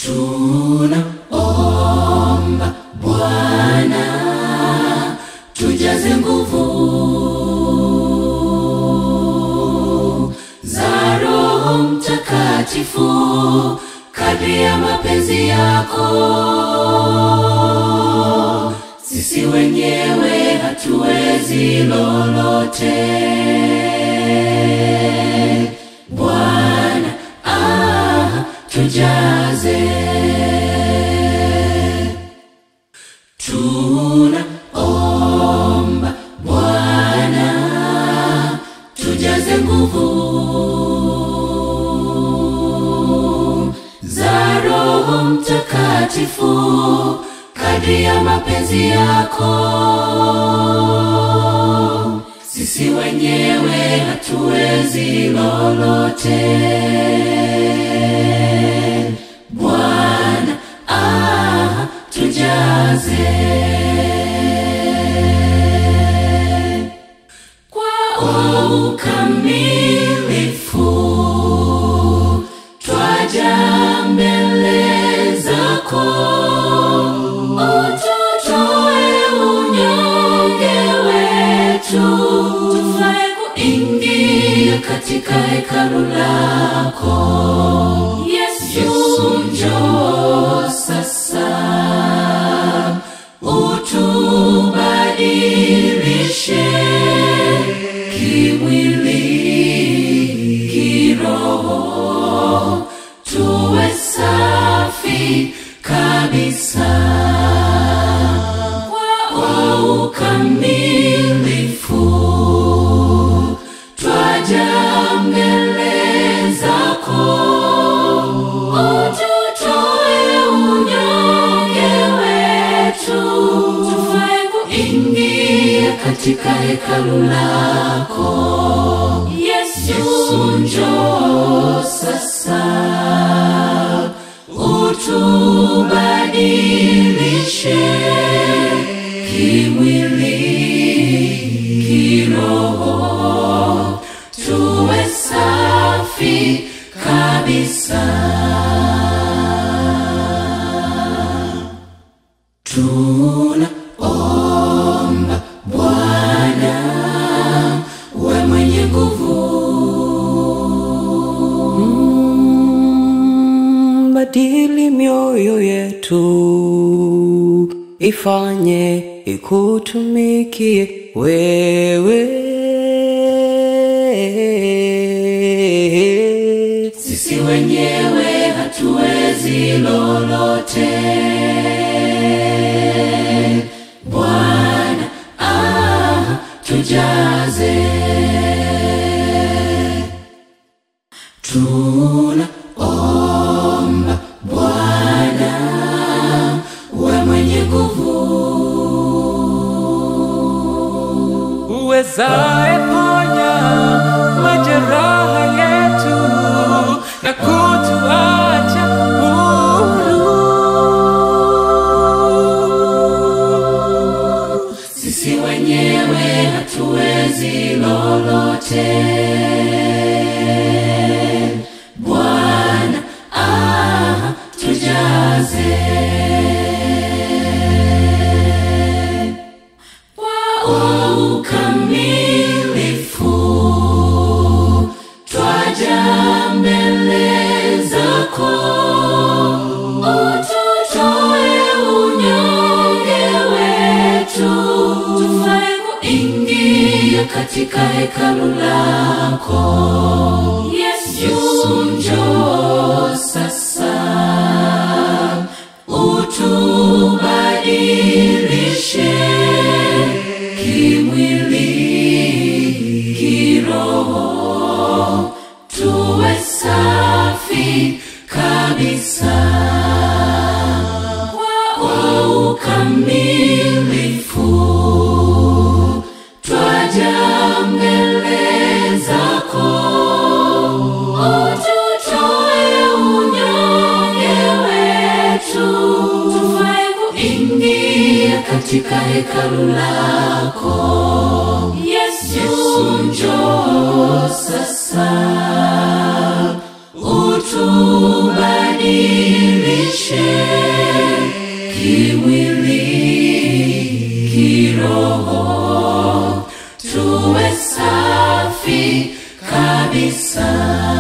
tunaomba Bwana tujaze nguvu za Roho Mtakatifu kadri ya mapenzi yako. Sisi wenyewe hatuwezi lolote. Bwana ah, tujaze tunaomba Bwana tujaze nguvu za Roho Mtakatifu kadri ya mapenzi yako. Sisi wenyewe hatuwezi lolote. Bwana ah, tujaze kwa ukamilifu twaja mbele zako, ututoe unyonge wetu, tufae kuingia katika hekalu lako. Yesu, njoo sasa, utubadilishe kimwili, kiroho, tuwe safi kabisa kwa ukamilifu twaja mbele zako, ututoe unyonge wetu, tufae kuingia katika hekalu lako. Yesu, njoo sasa, utubadilishe kimwili, kiroho, tuwe safi kabisa. Tunaomba Bwana, we mwenye nguvu Mm, badili mioyo yetu ifanye ikutumikie wewe sisi wenyewe hatuwezi lolote. Bwana ah, tujaze tunaomba Bwana, we mwenye nguvu uwezaye ponya majeraha yetu na kutuacha huru. sisi wenyewe hatuwezi lolote. Bwana ah, tujaze kwa ukamilifu twaja mbele zako, ututoe unyonge wetu, tufae kuingia katika hekalu lako. Yesu, njoo sasa, utubadilishe kimwili, kiroho, tuwe safi kabisa kwa ukamilifu twaja mbele zako, ututoe unyonge wetu, tufae kuingia katika hekalu lako. Yesu, njoo sasa, utu tubadilishe kimwili kiroho tuwe safi kabisa